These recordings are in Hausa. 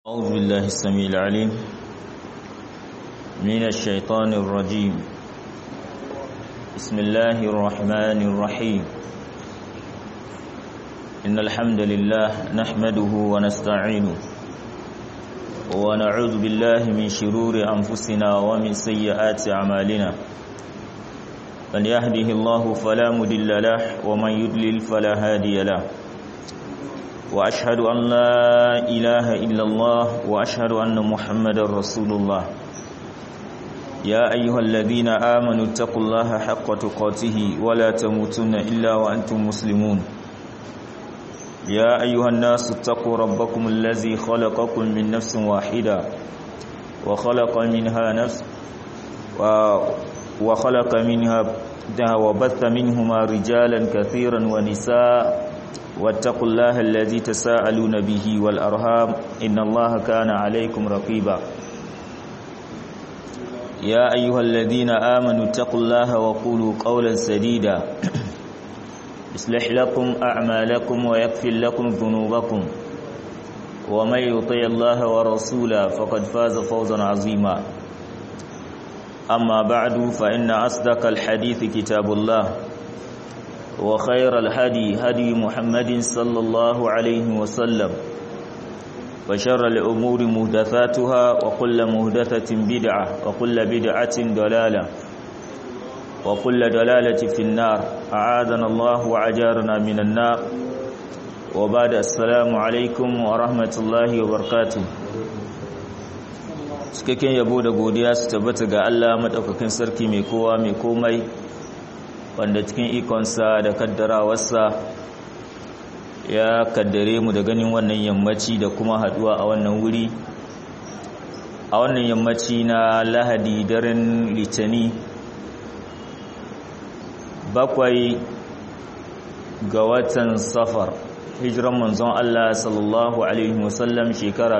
أعوذ بالله السميع العليم من الشيطان الرجيم بسم الله الرحمن الرحيم إن الحمد لله نحمده ونستعينه ونعوذ بالله من شرور أنفسنا ومن سيئات أعمالنا من يهده الله فلا مدل له ومن يدلل فلا هادي له وأشهد أن لا إله إلا الله وأشهد أن محمد رسول الله يا أيها الذين آمنوا اتقوا الله حق تقاته ولا تموتن إلا وأنتم مسلمون يا أيها الناس اتقوا ربكم الذي خلقكم من نفس واحدة وخلق منها نفس وخلق منها وبث منهما رجالا كثيرا ونساء واتقوا الله الذي تساءلون به والأرهام إن الله كان عليكم رقيبا يا أيها الذين آمنوا اتقوا الله وقولوا قولا سديدا يصلح لكم أعمالكم ويغفر لكم ذنوبكم ومن يطع الله ورسوله فقد فاز فوزا عظيما أما بعد فإن أصدق الحديث كتاب الله وخير الهدي هدي محمد صلى الله عليه وسلم وشر الأمور مهدثاتها وكل مهدثة بدعة وكل بدعة دلالة وكل دلالة في النار أعاذنا الله وعجارنا من النار وبعد السلام عليكم ورحمة الله وبركاته cikakken yabo da godiya su tabbata ga Allah madaukakin sarki mai kowa mai komai wanda cikin ikonsa da kaddarawarsa ya kaddare mu da ganin wannan yammaci da kuma haduwa a wannan wuri a wannan yammaci na lahadi daren litani bakwai ga watan safar hijiran manzon Allah sallallahu alaihi wasallam shekara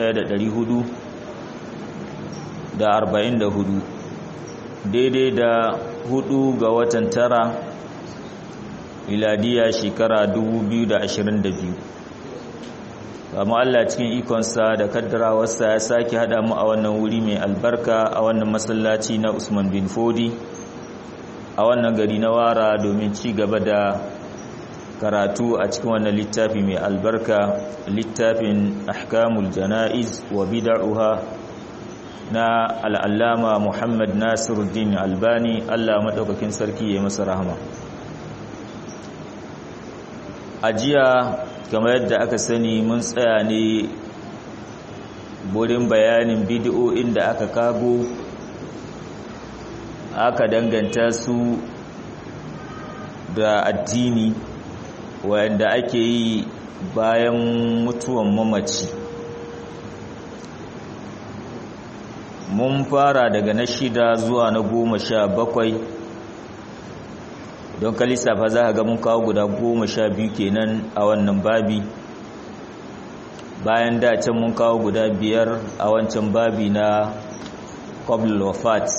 1444 daidai da hudu ga watan tara miladiya shekara 2022 amma Allah cikin ikonsa da kaddarawarsa ya sake hada mu a wannan wuri mai albarka a wannan masallaci na Usman bin Fodi a wannan gari na Wara domin ci gaba da karatu a cikin wannan littafi mai albarka littafin Ahkamul Janaiz wa Bid'uha na al'allama Muhammad Nasiruddin Albani Allah maɗaukakin sarki ya masa rahama. A jiya, kamar yadda aka sani mun tsaya ne burin bayanin bidiyo'in da aka kago, aka danganta su da addini wanda ake yi bayan mutuwan mamaci. mun fara daga na shida zuwa na goma sha bakwai don ka lissafa za a ga mun kawo guda goma sha biyu kenan a wannan babi bayan da can mun kawo guda biyar a wancan babi na qabl wafat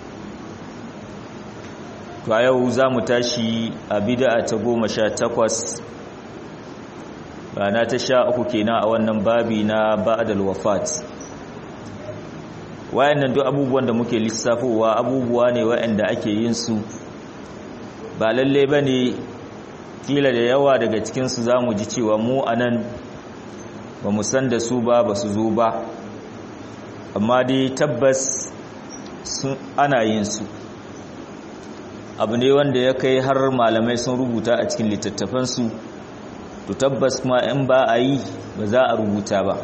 to a yau za mu tashi a bid'a ta goma sha takwas rana ta sha uku kenan a wannan babi na ba'dal wafat wayannan duk abubuwan da muke lissafowa abubuwa ne wayanda ake yin su ba lalle bane kila da yawa daga cikin su zamu ji cewa mu anan ba mu san da su ba ba su zo ba amma dai tabbas sun ana yin su abu ne wanda ya kai har malamai sun rubuta a cikin littattafan su to tabbas kuma in ba a yi ba za a rubuta ba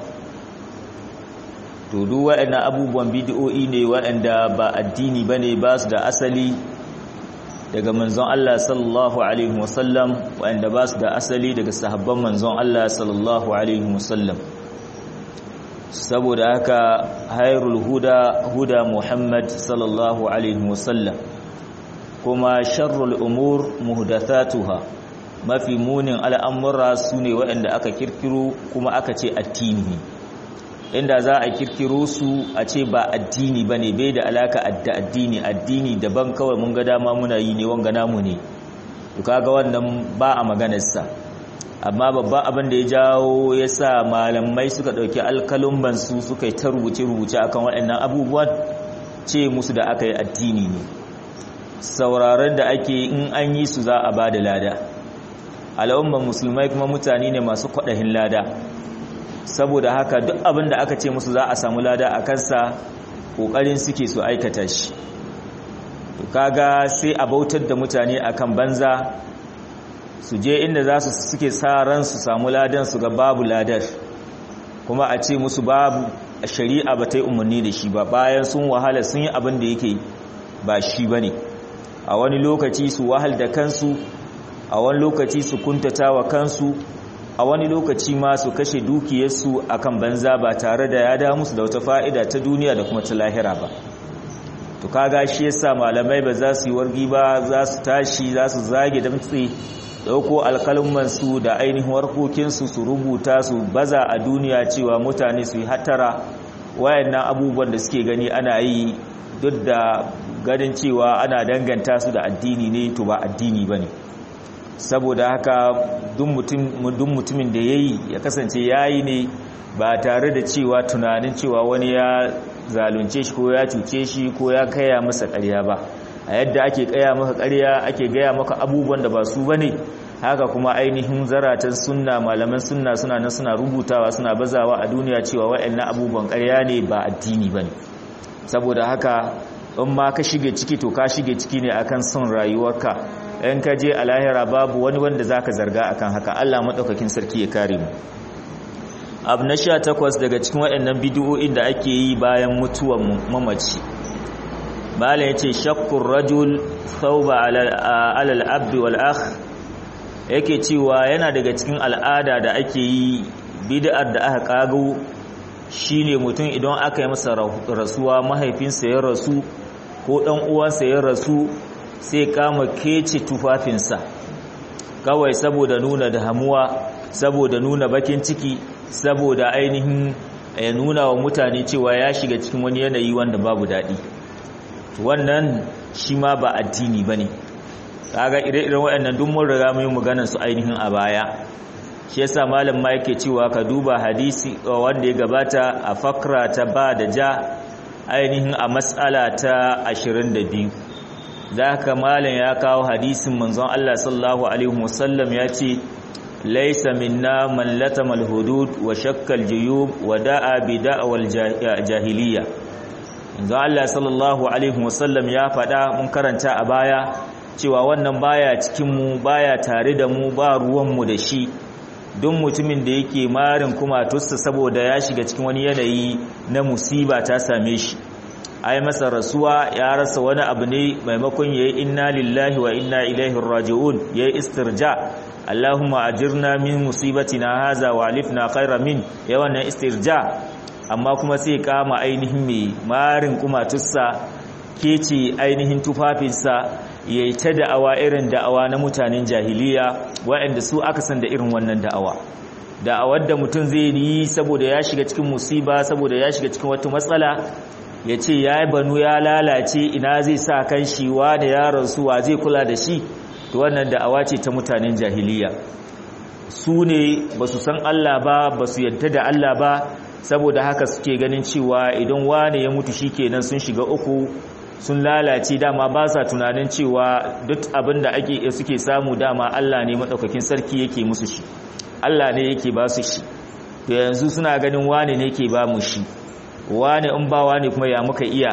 to duk waɗannan abubuwan bidiyo'i ne waɗanda ba addini bane ba su da asali daga manzon Allah sallallahu alaihi wasallam waɗanda ba su da asali daga sahabban manzon Allah sallallahu alaihi wasallam saboda haka hairul huda huda Muhammad sallallahu alaihi wasallam kuma sharrul umur muhdathatuha mafi munin al'amura sune waɗanda aka kirkiro kuma aka ce addini inda za a kirkiro su a ce ba addini ba ne bai da alaka da addini addini daban kawai mun ga dama muna yi ne wanga namu ne to kaga wannan ba a maganarsa amma babban abin da ya jawo ya sa malamai suka ɗauki alkalumbansu suka yi ta rubuce-rubuce akan waɗannan abubuwan ce musu da aka yi addini ne sauraron da ake in an yi su za a ba da lada al'umman musulmai kuma mutane ne masu kwaɗahin lada saboda haka duk abin da aka ce musu za a samu lada a kansa ƙoƙarin suke su aikata shi to kaga sai a bautar da mutane akan banza su je inda za su suke sa ran su samu ladan su ga babu ladar kuma a ce musu babu shari'a ba ta yi umarni da shi ba bayan sun wahala sun yi abin da yake ba shi ba ne a wani lokaci su wahal da kansu a wani lokaci su kuntata wa kansu a wani lokaci ma su kashe dukiyarsu akan banza ba tare da ya da musu da wata fa'ida ta duniya da kuma ta lahira ba to kaga shi yasa malamai ba za su yi wargi ba za su tashi za su zage damtse dauko alkalmansu da ainihin warkokinsu su rubuta su baza a duniya cewa mutane su yi hattara wayannan abubuwan da suke gani ana yi duk da ganin cewa ana danganta su da addini ne to ba addini ba ne saboda haka duk mutumin da ya yi ya kasance ya yi ne ba tare da cewa tunanin cewa wani ya zalunce shi ko ya cuce shi ko ya kaya masa karya ba a yadda ake kaya maka karya ake gaya maka abubuwan da ba su ba ne haka kuma ainihin zaratan sunna malaman sunna suna nan suna rubutawa suna bazawa a duniya cewa waɗannan abubuwan karya ne ba addini ba ne saboda haka in ma ka shige ciki to ka shige ciki ne akan son rayuwarka in ka je a lahira babu wani wanda zaka zarga akan haka Allah madaukakin sarki ya kare mu abu na sha takwas daga cikin waɗannan bidiyoyin da ake yi bayan mutuwar mamaci bala ya ce shakkun rajul thauba alal abdi wal akh yake cewa yana daga cikin al'ada da ake yi bid'ar da aka kago shine mutum idan aka yi masa rasuwa mahaifinsa ya rasu ko dan uwansa ya rasu sai kama kece tufafinsa kawai saboda nuna damuwa saboda nuna bakin ciki saboda ainihin ya nuna wa mutane cewa ya shiga cikin wani yanayi wanda babu daɗi wannan shi ma ba addini ba ne kaga ire-iren waɗannan duk mun riga mun maganar su ainihin a baya shi yasa malam ma yake cewa ka duba hadisi wanda ya gabata a fakra ta ba da ja ainihin a matsala ta 22 da haka malam ya kawo hadisin manzon Allah sallallahu alaihi wasallam ya ce laisa minna man latama al-hudud wa shakka al-juyub wa da'a bi da'wal jahiliya manzon Allah sallallahu alaihi wasallam ya faɗa mun karanta a baya cewa wannan baya cikin mu baya tare da mu ba ruwan mu da shi don mutumin da yake marin kuma tussa saboda ya shiga cikin wani yanayi na musiba ta same shi ai masa rasuwa ya rasa wani abu ne maimakon yayi inna lillahi wa inna ilaihi raji'un yayi istirja Allahumma ajirna min musibatina haza wa alifna khairan min ya wannan istirja amma kuma sai kama ainihin mai marin kuma tussa kece ainihin tufafinsa yayi ta da'awa irin da'awa na mutanen jahiliya waɗanda su aka san da irin wannan da'awa da'awar da mutum zai yi saboda ya shiga cikin musiba saboda ya shiga cikin wata matsala ya ce ya yi banu ya lalace ina zai sa kan shi wa da yaron su wa zai kula da shi to wannan da'awa ce ta mutanen jahiliya su ne ba su san Allah ba ba su yadda da Allah ba saboda haka suke ganin cewa idan wane ya mutu shi kenan sun shiga uku sun lalace dama ba sa tunanin cewa duk abin da ake suke samu dama Allah ne maɗaukakin sarki yake musu shi Allah ne yake ba su shi to yanzu suna ganin wane ne yake ba mu shi wane in ba wane kuma ya muka iya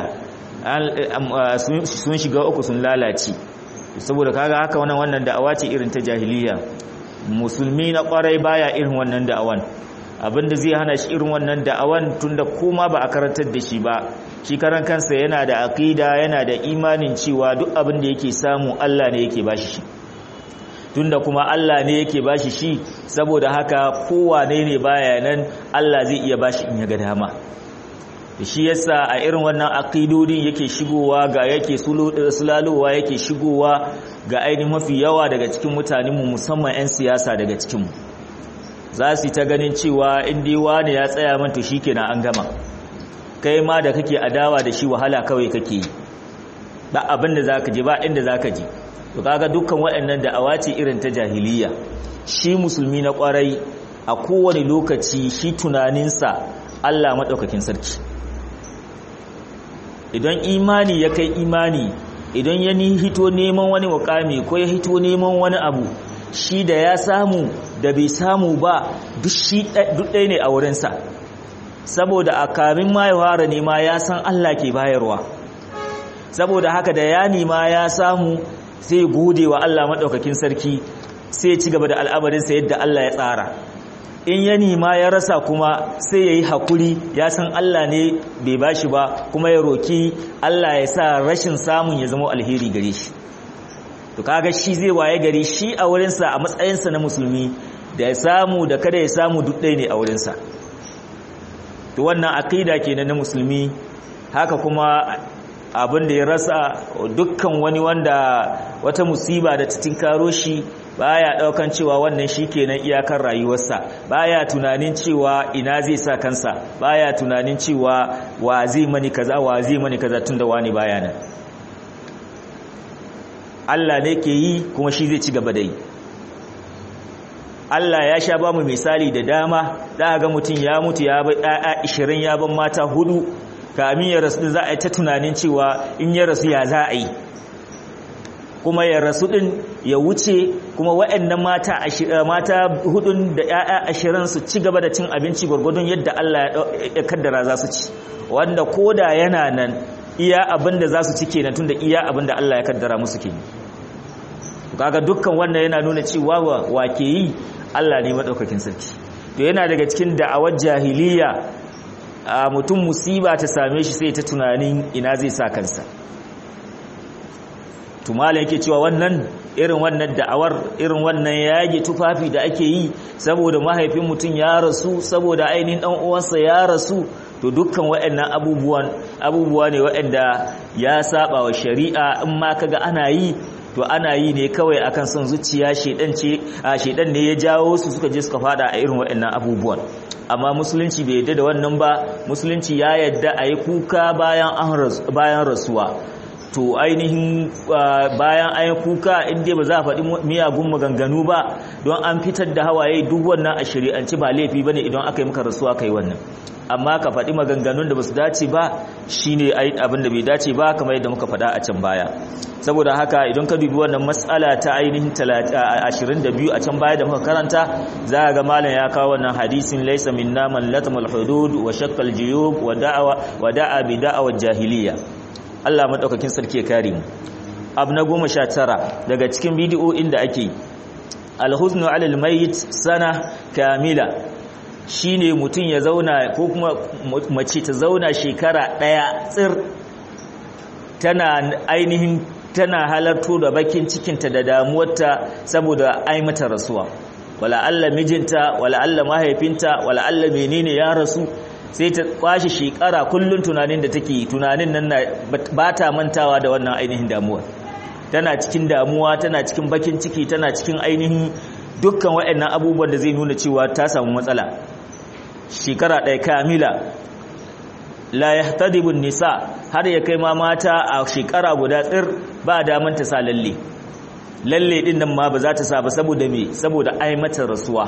sun shiga uku sun lalace saboda kaga haka wannan wannan da'awa ce irin ta jahiliya musulmi na kwarai baya irin wannan da'awan abinda zai hana shi irin wannan da'awan tunda koma ba a karantar da shi ba shi karan kansa yana da aqida yana da imanin cewa duk abin da yake samu Allah ne yake bashi shi tunda kuma Allah ne yake bashi shi saboda haka kowane ne baya nan Allah zai iya bashi in ya ga dama shi yasa a irin wannan aqidodin yake shigowa ga yake sulalowa yake shigowa ga ainihin mafi yawa daga cikin mutanenmu musamman 'yan siyasa daga cikinmu za su ta ganin cewa inda wani ya tsaya man to shikenan an gama kai ma da kake adawa da shi wahala kawai kake yi ba abin da zaka ji ba inda zaka ji to kaga dukkan waɗannan da'awa ce irin ta jahiliya shi musulmi na kwarai a kowane lokaci shi tunaninsa Allah maɗaukakin sarki idan imani ya kai imani idan ya ni hito neman wani wakami ko ya hito neman wani abu shi da ya samu da bai samu ba duk ɗaya ne a wurinsa saboda a kamin ma ya fara nema ya san Allah ke bayarwa saboda haka da ya nema ya samu sai gode wa Allah maɗaukakin sarki sai ci gaba da al'amarinsa yadda Allah ya tsara in ya nima ya rasa kuma sai ya yi haƙuri ya san Allah ne bai ba shi ba kuma ya roki Allah ya sa rashin samun ya zama alheri gare shi to kaga shi zai waye gari shi a wurinsa a matsayinsa na musulmi da ya samu da kada ya samu duk ɗaya ne a wurinsa to wannan aƙida kenan na musulmi haka kuma abin da ya rasa dukkan wani wanda wata musiba da ta tinkaro shi baya daukan cewa wannan shikenan iyakar rayuwarsa baya tunanin cewa ina zai sa kansa baya tunanin cewa wa zai mani kaza wa zai mani kaza tunda wani baya nan Allah ne ke yi kuma shi zai ci gaba da yi Allah ya sha ba mu misali da dama za ga mutum ya mutu ya bai ɗaya 20 ya ban mata hudu kamin ya rasu za a yi ta tunanin cewa in ya rasu ya za a yi kuma ya rasu din ya wuce kuma waɗannan mata mata hudun da ƴaƴa ashirin su ci gaba da cin abinci gwargwadon yadda Allah ya kaddara za su ci wanda koda yana nan iya abin da za su ci kenan tunda iya abin da Allah ya kaddara musu kenan kaga dukkan wannan yana nuna cewa wa ke yi Allah ne madaukakin sarki to yana daga cikin da'awar jahiliya a mutum musiba ta same shi sai ta tunanin ina zai sa kansa tumala yake cewa wannan irin wannan da'awar irin wannan yage tufafi da ake yi saboda mahaifin mutum ya rasu saboda ainihin dan uwansa ya rasu to dukkan waɗannan abubuwan abubuwa ne waɗanda ya saba wa shari'a in ma kaga ana yi to ana yi ne kawai akan son zuciya shedan ce a shedan ne ya jawo su suka je suka fada a irin waɗannan abubuwan amma musulunci bai yadda da wannan ba musulunci ya yadda a yi kuka bayan rasuwa to ainihin bayan an yi kuka inda ba za a faɗi miyagun maganganu ba don an fitar da hawaye duk wannan a shari'anci ba laifi ba ne idan aka yi maka rasuwa ka yi wannan amma ka faɗi maganganun da ba su dace ba shi ne abin da bai dace ba kamar yadda muka faɗa a can baya saboda haka idan ka dubi wannan matsala ta ainihin 22 a can baya da muka karanta za a ga malam ya kawo wannan hadisin laisa minna man latamal hudud wa shakkal juyub wa da'awa wa da'a bi da'awar jahiliya Allah madaukakin sarki ya kare mu abu na 19 daga cikin bidiyoyin da ake alhuznu alal mayit sana kamila shine mutum ya zauna ko kuma mace ta zauna shekara daya tsir tana ainihin tana halarto da bakin cikinta da damuwarta saboda ai mata rasuwa wala Allah mijinta wala Allah mahaifinta wala Allah menene ya rasu sai ta kwashi shekara kullun tunanin da take tunanin nan ba ta mantawa da wannan ainihin damuwa tana cikin damuwa tana cikin bakin ciki tana cikin ainihin dukkan waɗannan abubuwan da zai nuna cewa ta samu matsala shekara ɗaya kamila la yahtadibun nisa har ya kai ma mata a shekara guda tsir ba daman ta sa lalle lalle din nan ma ba za ta sa ba saboda me saboda ai mata rasuwa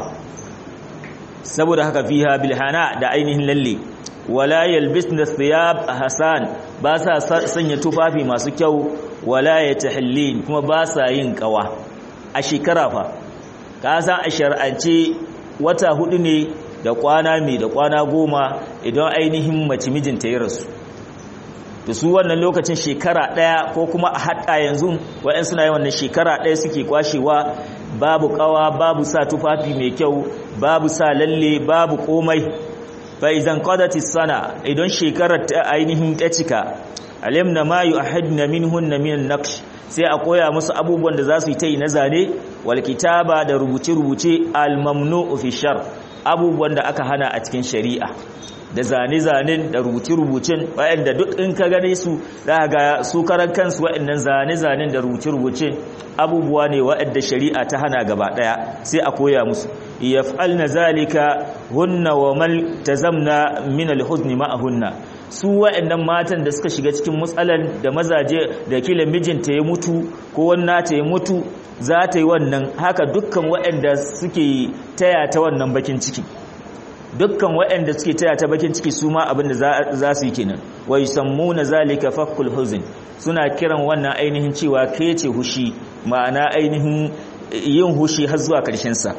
saboda haka fiha bilhana da ainihin lalle wala yalbisna thiyab hasan ba sa sanya tufafi masu kyau wala yatahallin kuma ba sa yin kawa a shekara fa ka san a shar'ance wata hudu ne da kwana mai da kwana goma idan ainihin mace mijinta ya rasu da su wannan lokacin shekara ɗaya ko kuma a haɗa yanzu wa'yan suna yi wannan shekara ɗaya suke kwashewa babu ƙawa babu sa tufafi mai kyau babu sa lalle babu komai fa idan qadati sana idan shekarar ta ainihin ta cika alimna ma yu'ahidna minhunna min naqsh sai a koya musu abubuwan da za su yi ta yi na zane wal kitaba da rubuce-rubuce al mamnu'u fi shar abubuwan da aka hana a cikin shari'a da zane-zanen da rubuce-rubucen waɗanda duk in ka gane su za ga su karan kansu waɗannan zane-zanen da rubuce-rubucen abubuwa ne waɗanda shari'a ta hana gaba ɗaya sai a koya musu yaf'alna zalika hunna wa mal tazamna min al-huzni ma'ahunna su waɗannan matan da suka shiga cikin matsalan da mazaje da kila mijinta ya mutu ko wannan ta ya mutu za ta yi wannan haka dukkan waɗanda suke taya ta wannan bakin ciki dukkan waɗanda suke taya ta bakin ciki su ma abin da za su yi kenan wa yusammuna zalika fakul huzn suna kiran wannan ainihin cewa ke ce hushi ma'ana ainihin yin hushi har zuwa karshen sa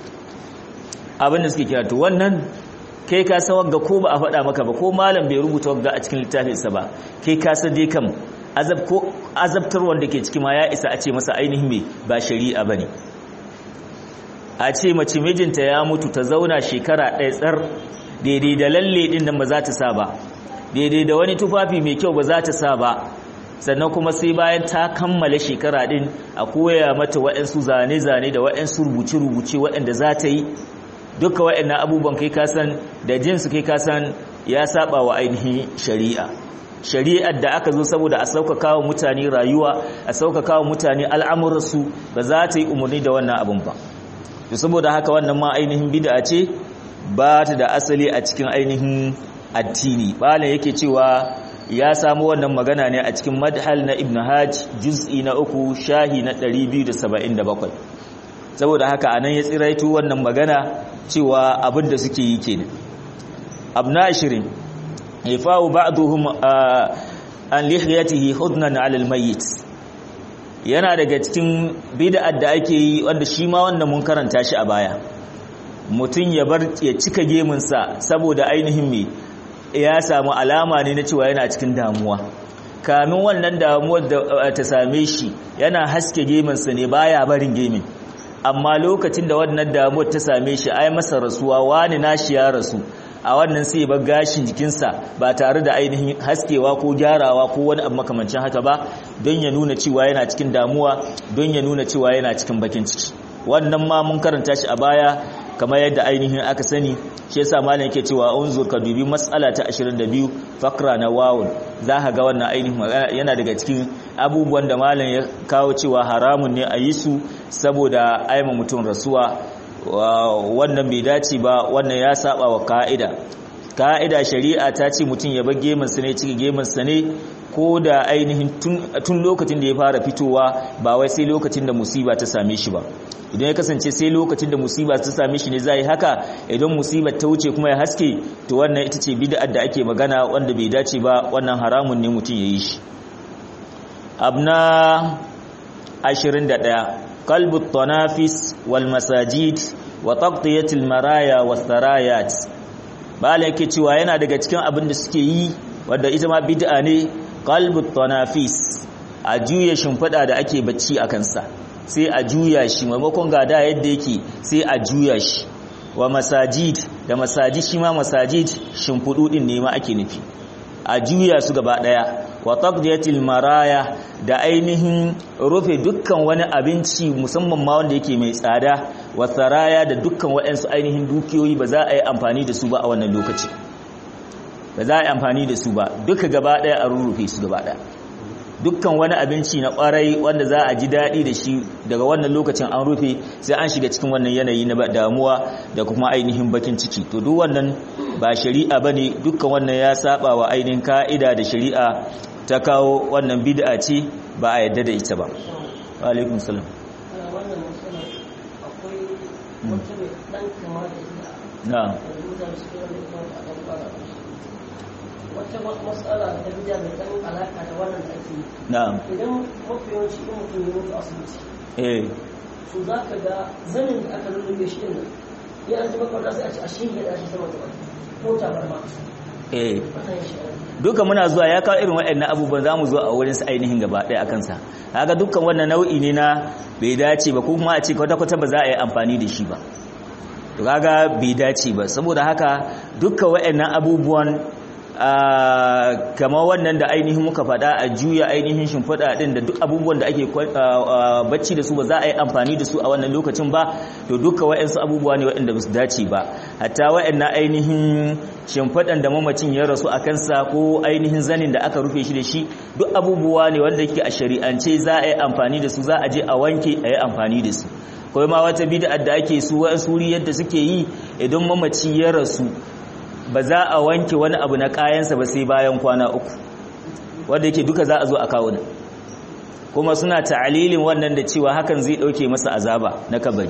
abin da suke kira to wannan kai ka san wagga ko ba a faɗa maka ba ko malam bai rubuta wagga a cikin littafinsa ba kai ka san dai kam azab ko azabtar wanda ke ciki ma ya isa a ce masa ainihin me ba shari'a bane a ce mace mijinta ya mutu ta zauna shekara ɗaya tsar daidai da lalle ɗin nan ba za ta sa ba daidai da wani tufafi mai kyau ba za ta sa ba sannan kuma sai bayan ta kammala shekara ɗin a koya mata waɗansu zane-zane da waɗansu rubuce-rubuce waɗanda za ta yi duka waɗannan abubuwan kai kasan da jinsu kai kasan ya saba wa ainihin shari'a shari'ar da aka zo saboda a sauƙaƙa wa mutane rayuwa a sauƙaƙa wa mutane al'amuransu ba za ta yi umarni da wannan abin ba to saboda haka wannan ma ainihin bid'a ce ba ta da asali a cikin ainihin addini bala yake cewa ya samu wannan magana ne a cikin madhal na ibn hajj juz'i na uku shahi na 277 saboda haka anan ya tsiraito wannan magana cewa abin da suke yi kenan abna ashirin ifa'u ba'duhum an lihiyatihi hudnan 'ala al-mayyit yana daga cikin bid'ar da ake yi wanda shi ma wanda mun karanta shi a baya mutum ya bar ya cika gemunsa saboda ainihin me ya samu alama ne na cewa yana cikin damuwa kamin wannan damuwar da ta same shi yana haske gemunsa ne baya barin gemin amma lokacin da wannan damuwar ta same shi ai masa rasuwa wani nashi ya rasu a wannan sai ba gashin jikinsa ba tare da ainihin haskewa ko gyarawa ko wani abu makamancin haka ba don ya nuna cewa yana cikin damuwa don ya nuna cewa yana cikin bakin ciki wannan ma mun karanta shi a baya kamar yadda ainihin aka sani shi yasa malam yake cewa unzur ka dubi mas'ala ta 22 fakra na wawun za ka ga wannan ainihin yana daga cikin abubuwan da malam ya kawo cewa haramun ne a yi su saboda aima mutum rasuwa wannan bai dace ba wannan ya saba wa ka'ida ka'ida shari'a ta ce mutum ya bar geminsa ne cika geminsa ne ko da ainihin tun lokacin da ya fara fitowa ba wai sai lokacin da musiba ta same shi ba idan ya kasance sai lokacin da musiba ta same shi ne zai haka idan musibar ta wuce kuma ya haske to wannan ita ce bid'ar da ake magana wanda bai dace ba wannan haramun ne mutum ya yi shi abna 21 qalbu tanafis wal masajid wa taqtiyatil maraya was sarayat bala yake cewa yana daga cikin abin da suke yi wanda ita ma bid'a ne qalbu tanafis a juya shimfida da ake bacci a kansa sai a juya shi maimakon gada yadda yake sai a juya shi wa masajid da masajid shi ma masajid shimfidu din ne ma ake nufi a juya su gaba daya wa taqdiyatil maraya da ainihin rufe dukkan wani abinci musamman ma wanda yake mai tsada wa saraya da dukkan waɗansu ainihin dukiyoyi ba za a yi amfani da su ba a wannan lokaci ba za a yi amfani da su ba duka gaba daya a rurrufe su gaba daya dukkan wani abinci na kwarai wanda za a ji daɗi da shi daga wannan lokacin an rufe sai an shiga cikin wannan yanayi na damuwa da kuma ainihin bakin ciki to duk wannan ba shari'a bane dukkan wannan ya saba wa ainihin ka'ida da shari'a ta kawo wannan bid'a ce ba a yadda da ita ba wa alaikum salam na'am wata matsala ta bija mai ɗan alaka da wannan da ake na'am idan mafi yawanci in mutum ya mutu asibiti eh to za ka ga zanin da aka lullube shi din ya an ji makwarta sai a ce a shi ya dashi sama da ko tabarma eh wannan shi duka muna zuwa ya kawo irin waɗannan abubuwan za mu zo a wurin su ainihin gaba ɗaya a kansa haka dukkan wannan nau'i ne na bai dace ba ko kuma a ce kwata-kwata ba za a yi amfani da shi ba to kaga bai dace ba saboda haka dukkan waɗannan abubuwan kama wannan da ainihin muka faɗa a juya ainihin shimfiɗa ɗin da duk abubuwan da ake bacci da su ba za a yi amfani da su a wannan lokacin ba to duka wa'yansu abubuwa ne waɗanda ba su dace ba hatta wa'yannan ainihin shimfiɗan da mamacin ya rasu a kansa ko ainihin zanin da aka rufe shi da shi duk abubuwa ne wanda ke a shari'ance za a yi amfani da su za a je a wanke a yi amfani da su kawai ma wata bid'a da ake su wa'yansu yadda suke yi idan mamaci ya rasu ba za a wanke wani abu na kayansa ba sai bayan kwana uku wanda yake duka za a zo a kawo nan kuma suna ta'alilin wannan da cewa hakan zai dauke masa azaba na kabari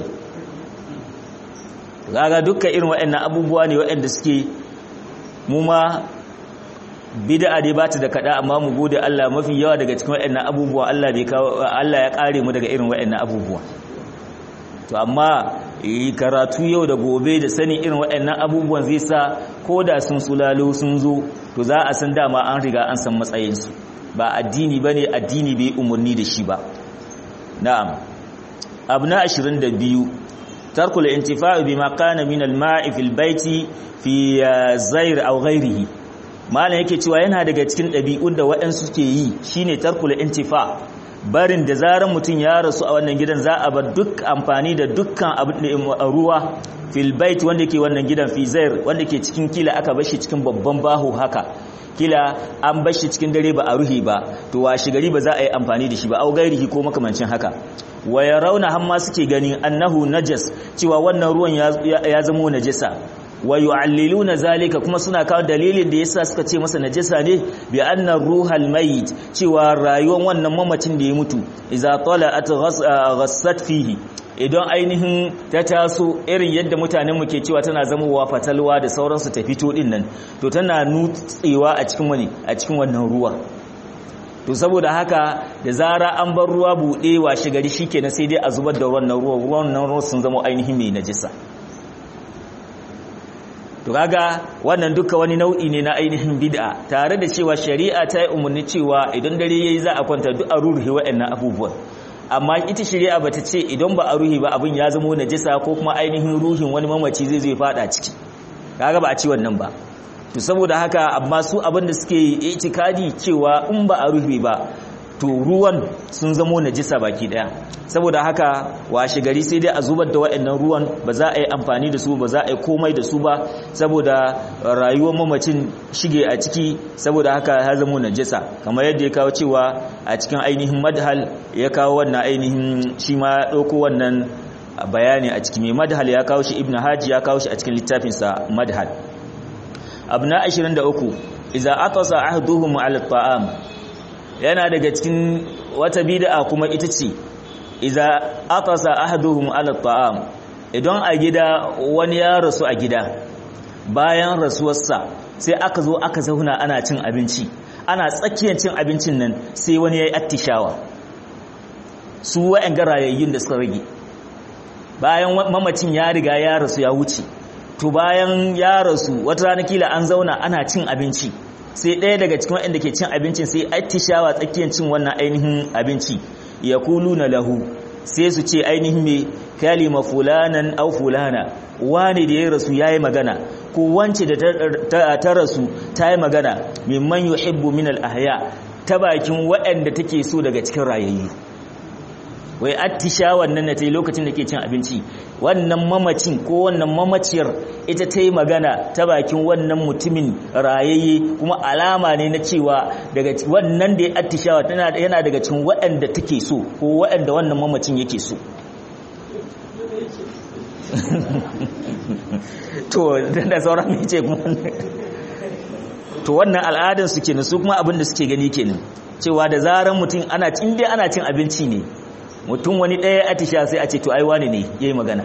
gaga dukkan irin waɗannan abubuwa ne waɗanda suke mu ma bid'a dai bata da kada amma mu gode Allah mafi yawa daga cikin waɗannan abubuwa Allah bai kawo Allah ya kare mu daga irin waɗannan abubuwa to amma karatu yau da gobe da sanin irin waɗannan abubuwan zai sa ko da sun sulalo sun zo to za a san dama an riga an san matsayinsu ba addini ba ne addini bai umarni da shi ba na'am abu na 22 tarkul intifa'u bima kana min al-ma'i fil baiti fi zair aw ghairihi malam yake cewa yana daga cikin ɗabi'un da waɗansu ke yi shine tarkul intifa' barin da zaran mutum ya rasu a wannan gidan za a bar duk amfani da dukkan ruwa fil bait wanda ke wannan gidan fi zair wanda ke cikin kila aka bar shi cikin babban baho haka kila an bar shi cikin dare ba a ruhi ba to washi gari ba za a yi amfani da shi ba au gairihi ko makamancin haka wa yarawna hamma suke ganin annahu najas cewa wannan ruwan ya zama najasa wa yu'alliluna zalika kuma suna kawo dalilin da yasa suka ce masa najasa ne bi anna ruhal mayit cewa rayuwar wannan mamacin da ya mutu idza tala'at ghassat fihi idan ainihin ta taso irin yadda mutanen mu ke cewa tana zamowa fatalwa da sauransu ta fito din nan to tana nutsewa a cikin wani a cikin wannan ruwa to saboda haka da zara an bar ruwa buɗe washe gari shikenan sai dai a zubar da wannan ruwa wannan ruwa sun zama ainihin mai najisa to kaga wannan duka wani nau'i ne na ainihin bid'a tare da cewa shari'a ta yi umarni cewa idan dare yayi za a kwanta duk a ruhi waɗannan abubuwan amma ita shari'a bata ce idan ba a ruhi ba abin ya zama najisa ko kuma ainihin ruhin wani mamaci zai zai fada ciki kaga ba a ci wannan ba to saboda haka amma su abin da suke itikadi cewa in ba a ruhi ba to ruwan sun zamo najisa baki daya saboda haka washe gari sai dai a zubar da waɗannan ruwan ba za a yi amfani da su ba za a yi komai da su ba saboda rayuwar mamacin shige a ciki saboda haka ya zamo najisa kamar yadda ya kawo cewa a cikin ainihin madhal ya kawo wannan ainihin shi ma ɗauko wannan bayani a ciki mai madhal ya kawo shi ibn haji ya kawo shi a cikin littafinsa madhal abu na 23 iza aqasa ahduhum ala ta'am yana daga cikin wata bid'a kuma ita ce iza aqasa ahaduhum ala ta'am idan a gida wani ya rasu a gida bayan rasuwarsa sai aka zo aka zauna ana cin abinci ana tsakiyar cin abincin nan sai wani yayi attishawa su wa'an garayayyun da suka rage bayan mamacin ya riga ya rasu ya wuce to bayan ya rasu wata rana kila an zauna ana cin abinci sai ɗaya daga cikin waɗanda ke cin abincin sai attishawa tsakiyar cin wannan ainihin abinci ya kulu na lahu sai su ce ainihin mai kalima fulanan au fulana wani da ya rasu ya yi magana ko wance da ta rasu ta yi magana mimman yuhibbu min al-ahya ta bakin waɗanda take so daga cikin rayayyu wai attishawan nan ta yi lokacin da ke cin abinci wannan mamacin ko wannan mamaciyar ita ta yi magana ta bakin wannan mutumin rayayye kuma alama ne na cewa daga wannan da ya attishawa yana daga cikin waɗanda take so ko waɗanda wannan mamacin yake so to da sauran mai ce kuma to wannan al'adar su kenan su kuma abin da suke gani kenan cewa da zaran mutum ana cin dai ana cin abinci ne mutum wani ɗaya atisha sai a ce to ai wani ne ya yi magana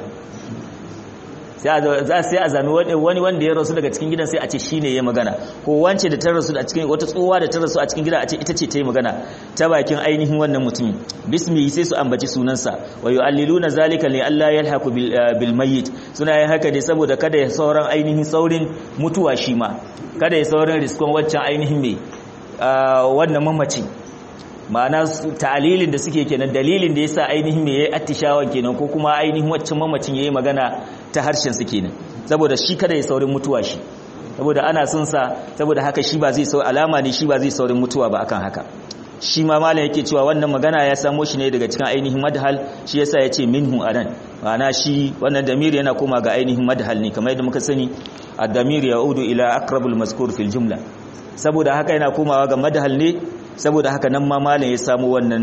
sai a zami wani wanda ya rasu daga cikin gidan sai a ce shi ne ya magana ko wance da ta rasu a cikin wata tsohuwa da ta rasu a cikin gida a ce ita ce ta yi magana ta bakin ainihin wannan mutumin bismi sai su ambaci sunansa wa yu'alliluna zalika li alla yalhaqu bil mayyit suna yin haka ne saboda kada ya sauran ainihin saurin mutuwa shi ma kada ya saurin riskon waccan ainihin mai wannan mamaci ma'ana ta'alilin da suke kenan dalilin da yasa ainihin me yayi attishawan kenan ko kuma ainihin waccan mamacin yayi magana ta harshen su kenan saboda shi kada ya saurin mutuwa shi saboda ana son sa saboda haka shi ba zai sau alama ne shi ba zai saurin mutuwa ba akan haka shi ma malam yake cewa wannan magana ya samo shi ne daga cikin ainihin madhal shi yasa ya ce minhu anan ma'ana shi wannan damir yana koma ga ainihin madhal ne kamar yadda muka sani ad-damir ya'udu ila aqrabul mazkur fil jumla saboda haka yana komawa ga madhal ne saboda haka nan ma malam ya samu wannan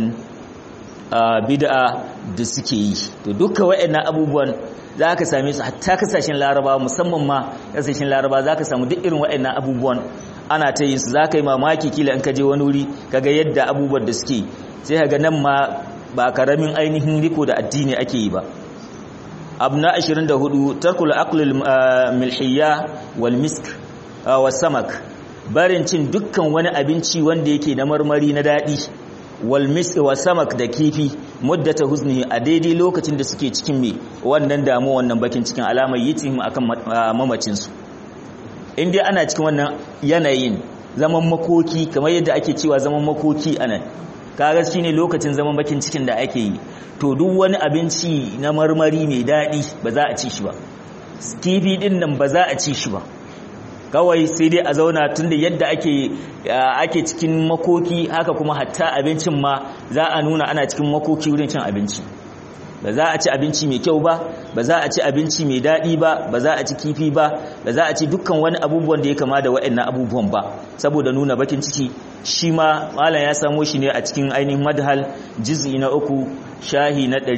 bid'a da suke yi to duka waɗannan abubuwan za ka same su hatta kasashen laraba musamman ma kasashen laraba za ka samu duk irin waɗannan abubuwan ana ta yin su za ka yi mamaki kila in ka je wani wuri kaga yadda abubuwan da suke sai kaga nan ma ba karamin ainihin riko da addini ake yi ba abu na 24 tarkul aqlil milhiyya wal misk was samak barin cin dukkan wani abinci wanda yake na marmari na daɗi wal misk was samak da kifi muddata huznihi a daidai lokacin da suke cikin me wannan damu wannan bakin cikin alamar yitihim akan mamacin su in dai ana cikin wannan yanayin zaman makoki kamar yadda ake cewa zaman makoki anan kaga shine lokacin zaman bakin cikin da ake yi to duk wani abinci na marmari mai daɗi ba za a ci shi ba kifi din nan ba za a ci shi ba kawai sai dai a zauna tunda yadda ake ake cikin makoki haka kuma hatta abincin ma za a nuna ana cikin makoki wurin cin abinci ba za a ci abinci mai kyau ba ba za a ci abinci mai daɗi ba ba za a ci kifi ba ba za a ci dukkan wani abubuwan da ya kama da waɗannan abubuwan ba saboda nuna bakin ciki shi ma malam ya samo shi ne a cikin ainihin madhal juz'i na uku shahi na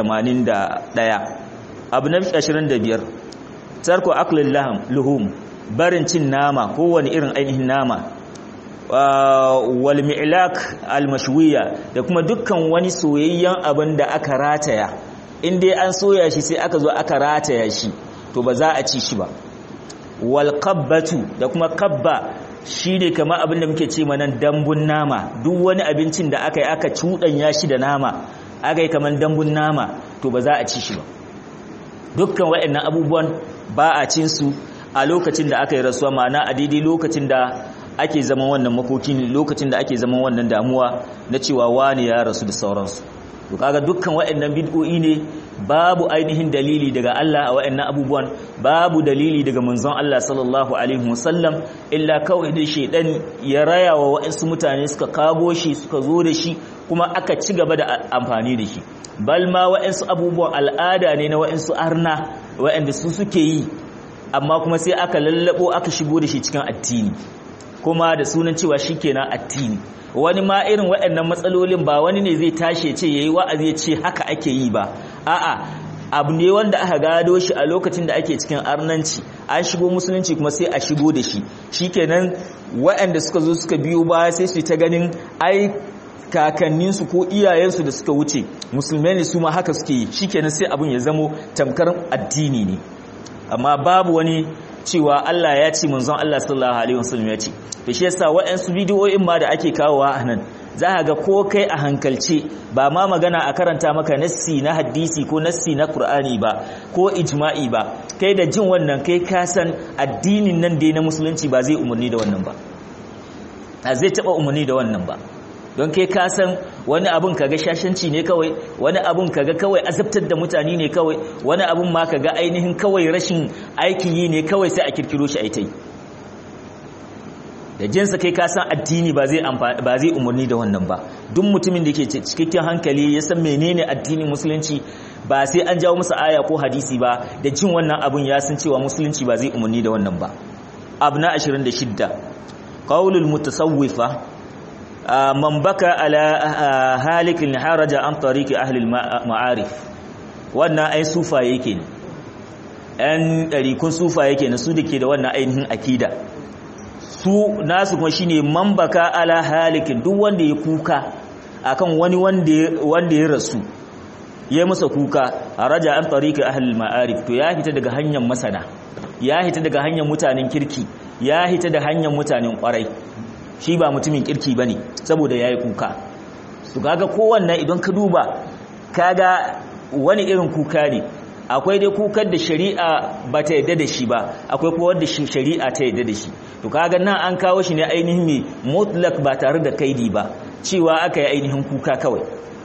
181 abu na 25 tarko aklil laham luhum barin cin nama kowane irin ainihin nama wal mi'lak al mashwiya da kuma dukkan wani soyayyen abin da aka rataya in dai an soya shi sai aka zo aka rataya shi to ba za a ci shi ba wal qabbatu da kuma qabba shine kamar abin da muke ce manan dambun nama duk wani abincin da aka yi aka cuɗanya shi da nama aka yi kamar dambun nama to ba za a ci shi ba dukkan waɗannan abubuwan ba a cin su a lokacin da aka yi rasuwa ma'ana a daidai lokacin da ake zaman wannan makokin lokacin da ake zaman wannan damuwa na cewa wani ya rasu da sauransu to kaga dukkan waɗannan bid'o'i ne babu ainihin dalili daga Allah a waɗannan abubuwan babu dalili daga manzon Allah sallallahu alaihi wasallam illa kawai dai shedan ya raya wa waɗansu mutane suka kago shi suka zo da shi kuma aka ci gaba da amfani da shi bal ma waɗansu abubuwan al'ada ne na waɗansu arna waɗanda su suke yi amma kuma sai aka lallabo aka shigo da shi cikin addini kuma da sunan cewa shikenan addini wani ma irin waɗannan matsalolin ba wani ne zai tashi ce yayi wa'azi ya ce haka ake yi ba a'a abu ne wanda aka gado shi a lokacin da ake cikin arnanci an shigo musulunci kuma sai a shigo da shi shikenan waɗanda suka zo suka biyo baya sai su ta ganin ai kakanninsu ko iyayensu da suka wuce musulmai ne su ma haka suke yi shikenan sai abun ya zamo tamkar addini ne amma babu wani cewa Allah ya ce manzon Allah sallallahu alaihi wasallam ya ce to shi yasa waɗansu bidiyoyin ma da ake kawowa a nan za ka ga ko kai a hankalce ba ma magana a karanta maka nassi na hadisi ko nassi na Qur'ani ba ko ijma'i ba kai da jin wannan kai ka san addinin nan dai na musulunci ba zai umarni da wannan ba a zai taba umarni da wannan ba don kai ka san wani abun kaga shashanci ne kawai wani abun kaga kawai azabtar da mutane ne kawai wani abun ma kaga ainihin kawai rashin aikin yi ne kawai sai a kirkiro shi aitai da jinsa kai ka san addini ba zai ba zai umarni da wannan ba duk mutumin da ke cikakken hankali ya san menene addinin musulunci ba sai an jawo masa aya ko hadisi ba da jin wannan abun ya san cewa musulunci ba zai umarni da wannan ba abu na 26 qaulul mutasawwifa man baka ala halikin haraja an tariki ahlil ma'arif wannan ai sufa yake ne ɗan ɗarikun sufa yake na su da ke da wannan ainihin akida su nasu kuma shine man baka ala halikin duk wanda ya kuka akan wani wanda ya rasu ya masa kuka haraja an tariki ahlil ma'arif to ya fita daga hanyar masana ya fita daga hanyar mutanen kirki ya fita da hanyar mutanen kwarai shi ba mutumin kirki ba ne saboda ya yi kuka su kaga kowanne idan ka duba kaga wani irin kuka ne akwai dai kukar da shari'a ba ta yadda da shi ba akwai kuma wanda shari'a ta yadda da shi to kaga nan an kawo shi ne ainihin mai mutlak ba tare da kaidi ba cewa aka yi ainihin kuka kawai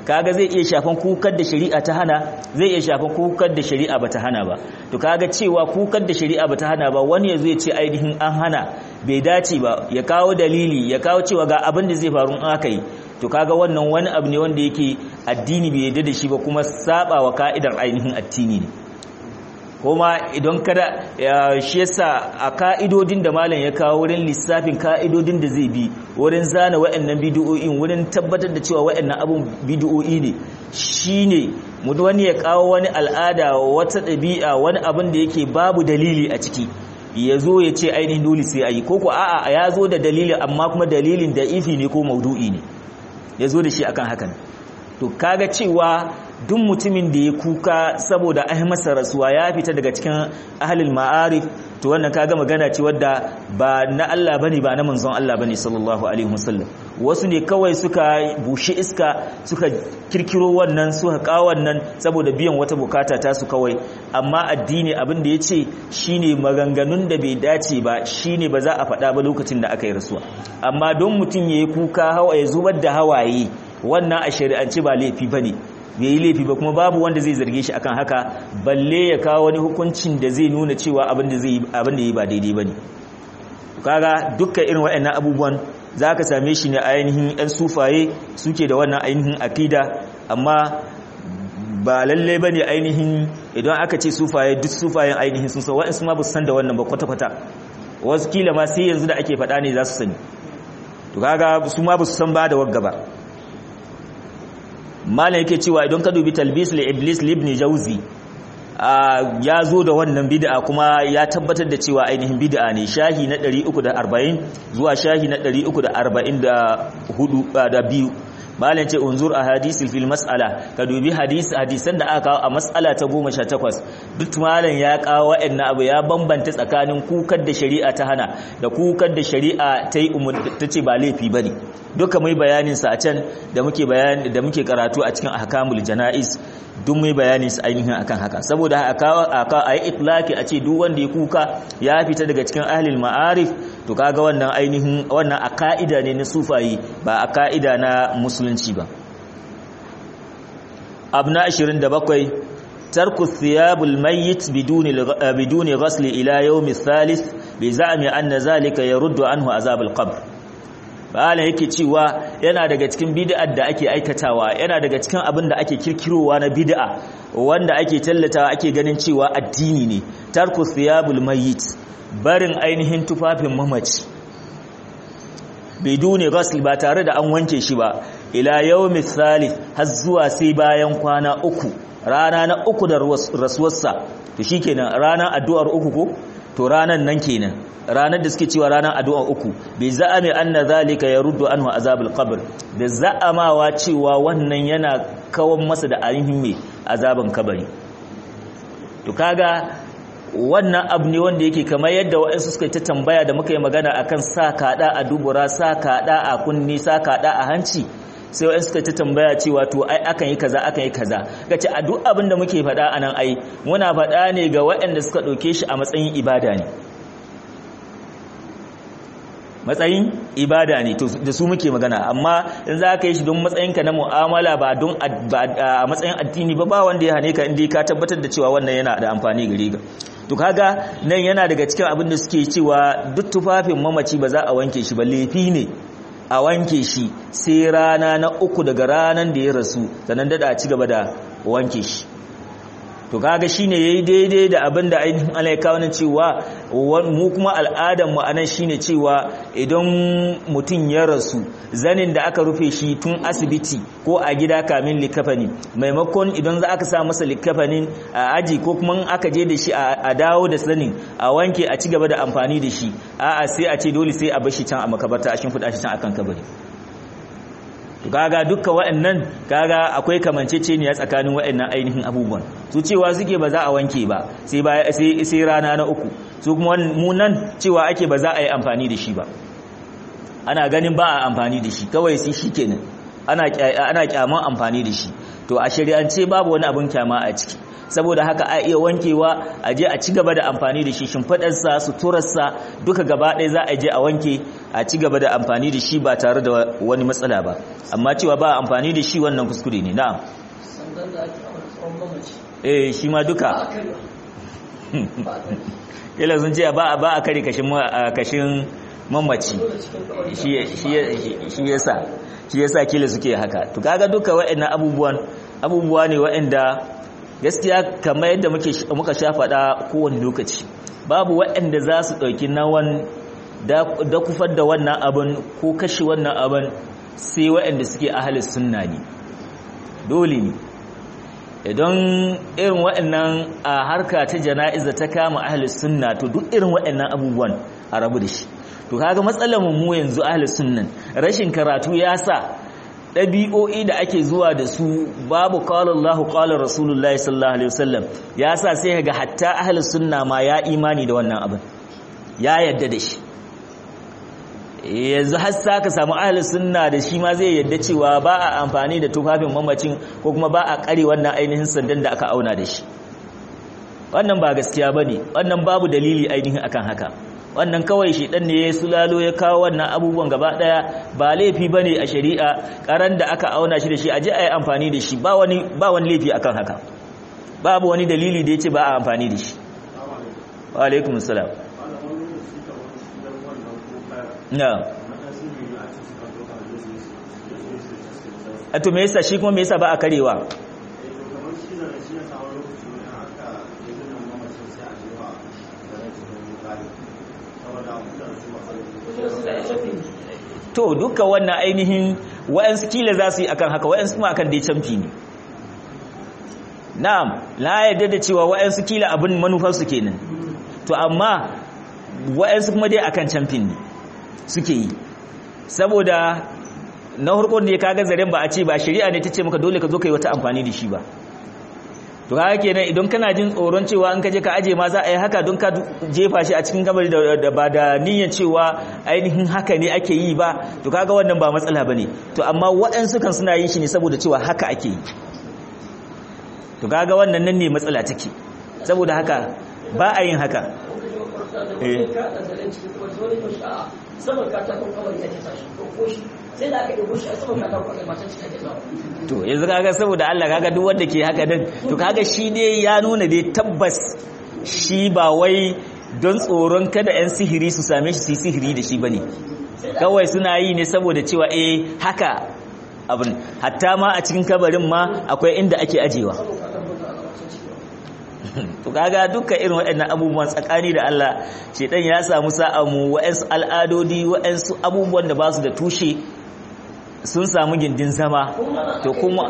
kaga zai iya shafan kukar da shari'a ta hana zai iya shafan kukar da shari'a bata hana ba to kaga cewa kukar da shari'a bata hana ba wani yazo ya ce ainihin an hana bai dace ba ya kawo dalili ya kawo cewa ga abin da zai faru in aka yi to kaga wannan wani abu ne wanda yake addini bai yarda da shi ba kuma saba wa ka'idar ainihin addini ne kuma idan kada shi yasa a ka'idodin da malam ya kawo wurin lissafin ka'idodin da zai bi wurin zana wa'annan bidiyoyin wurin tabbatar da cewa wa'annan abun bidiyoyi ne shine mu wani ya kawo wani al'ada wata ɗabi'a wani abin da yake babu dalili a ciki ya zo ya ce ainihin dole sai a yi ko ko a'a ya zo da dalili amma kuma dalilin da ifi ne ko maudu'i ne ya zo da shi akan hakan to kaga cewa duk mutumin da ya kuka saboda ai masa rasuwa ya fita daga cikin ahlul ma'arif to wannan kaga magana ce wadda ba na Allah bane ba na manzon Allah bane sallallahu alaihi wasallam wasu ne kawai suka bushe iska suka kirkiro wannan suka kawo wannan saboda biyan wata bukata ta su kawai amma addini abin da yace shine maganganun da bai dace ba shine ba za a faɗa ba lokacin da aka yi rasuwa amma don mutum yayi kuka hawa ya zubar da hawaye wannan a shari'ance ba laifi bane bai yi laifi ba kuma babu wanda zai zarge shi akan haka balle ya kawo wani hukuncin da zai nuna cewa abin da zai abin da yi ba daidai bane kaga dukkan irin waɗannan abubuwan zaka same shi ne ainihin ɗan sufaye suke da wannan ainihin akida amma ba lalle bane ainihin idan aka ce sufaye duk sufayen ainihin sun san waɗansu ma ba su san da wannan ba kwata-kwata wasu kila ma sai yanzu da ake faɗa ne za su sani to kaga su ma ba su san ba da wagga ba malam yake cewa idan ka dubi talbis li iblis libni jauzi ya zo da wannan bid'a kuma ya tabbatar da cewa ainihin bid'a ne shahi na 340 zuwa shahi na 344 da biyu malam ce unzur a hadisi fil mas'ala ka dubi hadisi hadisan da aka kawo a mas'ala ta 18 duk malam ya kawo wa'annan abu ya bambanta tsakanin kukar da shari'a ta hana da kukar da shari'a ta yi ta ce ba laifi bane duka mai bayanin sa a can da muke bayani da muke karatu a cikin ahkamul janaiz duk mai bayanin sa ainihin akan haka saboda aka a yi itlaki a ce duk wanda ya kuka ya fita daga cikin ahlul ma'arif to kaga wannan ainihin wannan a ka'ida ne na sufayi ba a ka'ida na musulunci ba abna 27 tarku thiyabul mayyit biduni biduni ghasl ila yawm thalith bi za'mi anna zalika yaruddu anhu azab al-qabr bayan yake cewa yana daga cikin bid'ar da ake aikatawa yana daga cikin abin da ake kirkirowa na bid'a wanda ake tallatawa ake ganin cewa addini ne tarku thiyabul mayyit barin ainihin tufafin mamaci biduni ghasl ba tare da an wanke shi ba ila yawmi thalith har zuwa sai bayan kwana uku rana na uku da rasuwarsa to shikenan ranar addu'ar uku ko to ranan nan kenan ranar da suke cewa ranar addu'ar uku bai za'ame anna zalika yaruddu anhu azabul qabr da za'amawa cewa wannan yana kawan masa da ainihin mai azaban kabari to kaga wannan abu ne wanda yake kamar yadda waɗansu suka ta tambaya da muka yi magana akan sa kaɗa a dubura sa kaɗa a kunni sa kaɗa a hanci sai waɗansu suka ta tambaya cewa to ai akan yi kaza akan yi kaza gace a duk abin da muke faɗa a nan ai muna faɗa ne ga waɗanda suka ɗauke shi a matsayin ibada ne matsayin ibada ne da su muke magana amma in za ka yi shi don matsayinka na mu'amala ba don a matsayin addini ba ba wanda ya hane ka inda ka tabbatar da cewa wannan yana da amfani gare ka to kaga nan yana daga cikin abin da suke cewa duk tufafin mamaci ba za a wanke shi ba laifi ne a wanke shi sai rana na uku daga ranar da ya rasu sannan dada a ci gaba da wanke shi to kaga shine yayi daidai da abin da ainihin Allah ya kawo cewa mu kuma al'adar mu anan shine cewa idan mutum ya rasu zanin da aka rufe shi tun asibiti ko a gida kamin likafani maimakon idan za aka sa masa likafanin a aji ko kuma aka je da shi a dawo da zanin a wanke a ci gaba da amfani da shi a'a sai a ce dole sai a bar shi can a makabarta a shimfiɗa shi can akan kabari to kaga dukkan waɗannan kaga akwai kamanceceniya tsakanin waɗannan ainihin abubuwan su cewa suke ba za a wanke ba sai ba sai sai rana na uku su kuma mu nan cewa ake ba za a yi amfani da shi ba ana ganin ba a amfani da shi kawai sai shikenan ana ana kyaman amfani da shi to a shari'ance babu wani abin kyama a ciki saboda haka a iya wankewa a je a ci gaba da amfani da shi shimfiɗarsa suturarsa duka gaba ɗaya za a je a wanke a ci gaba da amfani da shi ba tare da wani matsala ba amma cewa ba amfani da shi wannan kuskure ne na'am sandan da ake amfani tsawon mamaci eh shi ma duka ba a karya ba a karya kila sun ce ba ba a kare kashin kashin mamaci dole cikin kawai shi shi shi yasa shi yasa kila suke haka to kaga duka waɗannan abubuwan abubuwa ne waɗanda gaskiya kamar yadda muke muka sha faɗa kowane lokaci babu waɗanda za su ɗauki nawan da kufar da wannan abin ko kashe wannan abin sai waɗanda suke ahalis sunna ne dole ne idan irin waɗannan a harka ta jana'iza ta kama ahalis sunna to duk irin waɗannan abubuwan a rabu da shi to kaga matsalar mu yanzu ahalis sunnan rashin karatu ya sa ɗabi'o'i da ake zuwa da su babu qala Allahu qala Rasulullahi sallallahu alaihi wasallam ya sa sai ga hatta ahlus sunna ma ya imani da wannan abin ya yadda da shi yanzu har sa ka samu ahlus sunna da shi ma zai yadda cewa ba a amfani da tufafin mamacin ko kuma ba a kare wannan ainihin sandan da aka auna da shi wannan ba gaskiya bane wannan babu dalili ainihin akan haka wannan kawai shi dan ne ya sulalo ya kawo wannan abubuwan gaba daya ba laifi bane a shari'a karan da aka auna shi da shi aje ayi amfani da shi ba wani ba wani laifi akan haka babu wani dalili da yace ba a amfani da shi wa alaikum assalam na a to me yasa shi kuma me yasa ba a karewa to duka wannan ainihin wa'ansu kila za su yi akan haka wa'ansu kuma akan dai camfi ne na'am la yadda da cewa wa'ansu kila abin manufarsu kenan to amma wa'ansu kuma dai akan camfin ne suke yi saboda na harkar da ya kaga zaren ba a ce ba shari'a ne ta ce maka dole ka zo ka yi wata amfani da shi ba to haka kenan idan kana jin tsoron cewa an kaje ka aje ma za a yi haka don ka jefa shi a cikin kabari da ba da niyyar cewa ainihin haka ne ake yi ba to kaga wannan ba matsala bane to amma waɗansu kan suna yin shi ne saboda cewa haka ake yi to kaga wannan nan ne matsala take saboda haka ba a yin haka saman katakon kawai ake tashi ko shi sai da aka ɗebo shi a saman katakon kai matan cikin ake zawa to yanzu kaga saboda Allah kaga duk wanda ke haka din to kaga shi ne ya nuna dai tabbas shi ba wai don tsoron kada yan sihiri su same shi su yi sihiri da shi bane kawai suna yi ne saboda cewa eh haka abin hatta ma a cikin kabarin ma akwai inda ake ajewa to kaga duka irin waɗannan abubuwan tsakani da Allah shedan ya samu sa'a mu wa'ansu al'adodi wa'ansu abubuwan da ba su da tushe sun samu gindin zama to kuma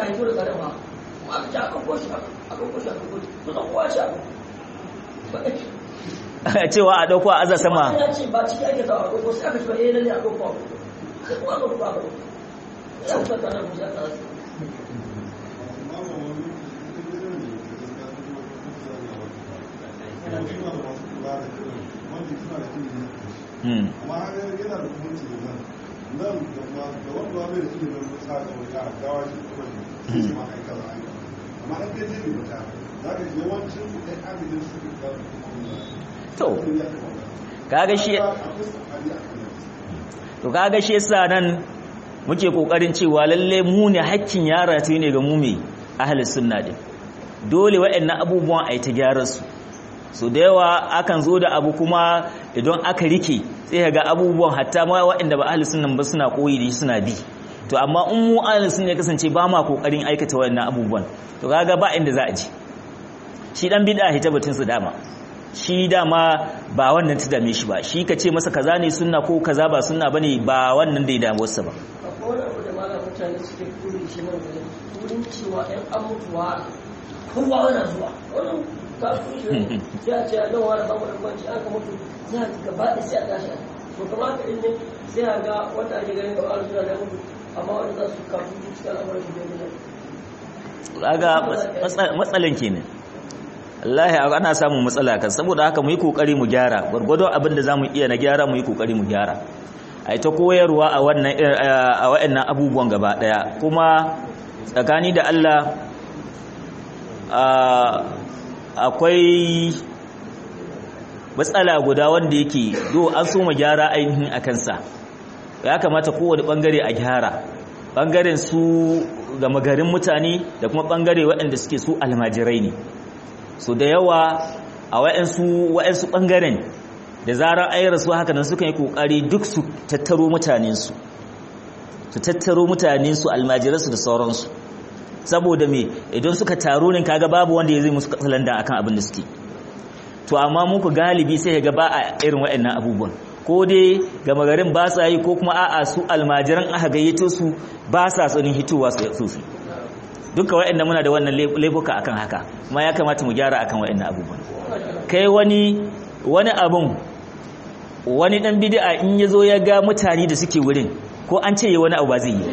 cewa a dauko a aza sama to kaga shi to kaga shi yasa nan muke kokarin cewa lalle mu ne hakkin yara ta ne ga mu me ahlus sunna din dole waɗannan abubuwan ai ta gyara su so da yawa akan zo da abu kuma idan aka rike sai ga abubuwan hatta ma waɗanda ba ahlus sunna ba suna koyi da suna bi to amma in mu ahlus sunna kasance ba ma kokarin aikata waɗannan abubuwan to kaga ba inda za a ji shi dan bid'a hitabatin su dama shi dama ba wannan ta dame shi ba shi ka ce masa kaza ne sunna ko kaza ba sunna bane ba wannan da ya damu wasu ba akwai wani abu da malam mutane suke kuri shi nan da wurin cewa ɗan amutuwa kowa yana zuwa wannan kafin shi sai a ce a nan wani babu da kwanci an ka mutu za a gaba da sai a tashi to kamar haka in ne sai a ga wanda ake ganin gaba da suna da mutu amma wanda za su kafin cikin al'amuran shi bai kaga matsalan kenan Allah ana samun matsala kan saboda haka mu yi kokari mu gyara gurgudo abin da zamu iya na gyara mu yi kokari mu gyara a ta koyarwa a waɗannan abubuwan gaba ɗaya kuma tsakani da Allah akwai matsala guda wanda yake do an so mu gyara ainihin a kansa ya kamata kowane ɓangare a gyara ɓangaren su gama garin mutane da kuma ɓangare waɗanda suke su almajirai ne so da yawa a waɗansu ɓangaren da zarar ayi rasu haka nan suka yi kokari duk su tattaro mutanensu su tattaro mutanensu almajiransu da sauransu saboda me idan suka taro ne kaga babu wanda ya zai musu katsalanda akan abin da suke to amma muku galibi sai ga ba a irin waɗannan abubuwan ko dai gama garin ba sa yi ko kuma a'a su almajiran aka gayyato su ba sa tsanin hitowa su su duka waɗanda muna da wannan laifuka akan haka kuma ya kamata mu gyara akan waɗannan abubuwan kai wani wani abun wani dan bid'a in yazo ya ga mutane da suke wurin ko an ce wani abu ba zai yi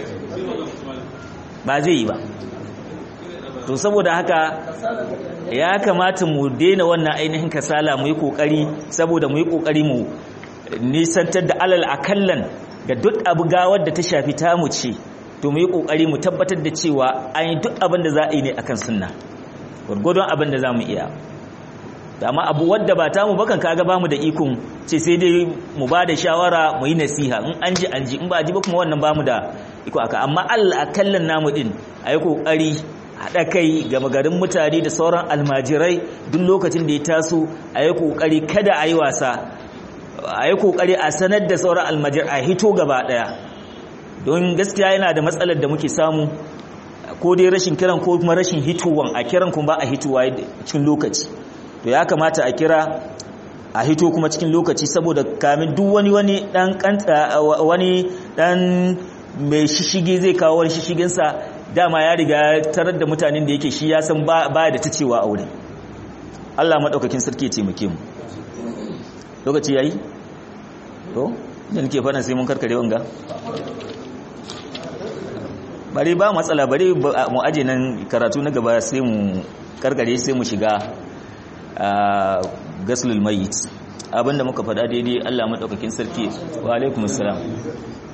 ba zai yi ba to saboda haka ya kamata mu daina wannan ainihin kasala mu yi kokari saboda mu yi kokari mu nisantar da alal akallan ga duk abu gawar da ta shafi tamu ce to mu yi kokari mu tabbatar da cewa an yi duk abin da za a yi ne akan sunna gwargwadon abin da za mu iya amma abu wadda ba ta mu bakan kaga bamu da ikon ce sai dai mu ba da shawara mu yi nasiha in an ji an ji in ba ji ba kuma wannan bamu da iko aka amma Allah akallan namu din ayi kokari haɗa kai ga magarin mutane da sauran almajirai duk lokacin da ya taso ayi kokari kada ayi wasa ayi kokari a sanar da sauran almajir a hito gaba daya don gaskiya yana da matsalar da muke samu ko dai rashin kiran ko kuma rashin hitowan a kiran kuma ba a hitowa cikin lokaci to ya kamata a kira a hito kuma cikin lokaci saboda kamin duk wani wani dan kanta wani dan mai shishige zai kawo wani shishiginsa dama ya riga tarar da mutanen da yake shi ya san ba da ta cewa a wurin Allah maɗaukakin sarki ya taimake mu lokaci yayi to da nake fara sai mun karkare wanga bari ba matsala bari mu aje nan karatu na gaba sai mu karkare sai mu shiga gaslul mayit abinda muka faɗa daidai Allah madaukakin sarki wa alaikumus salam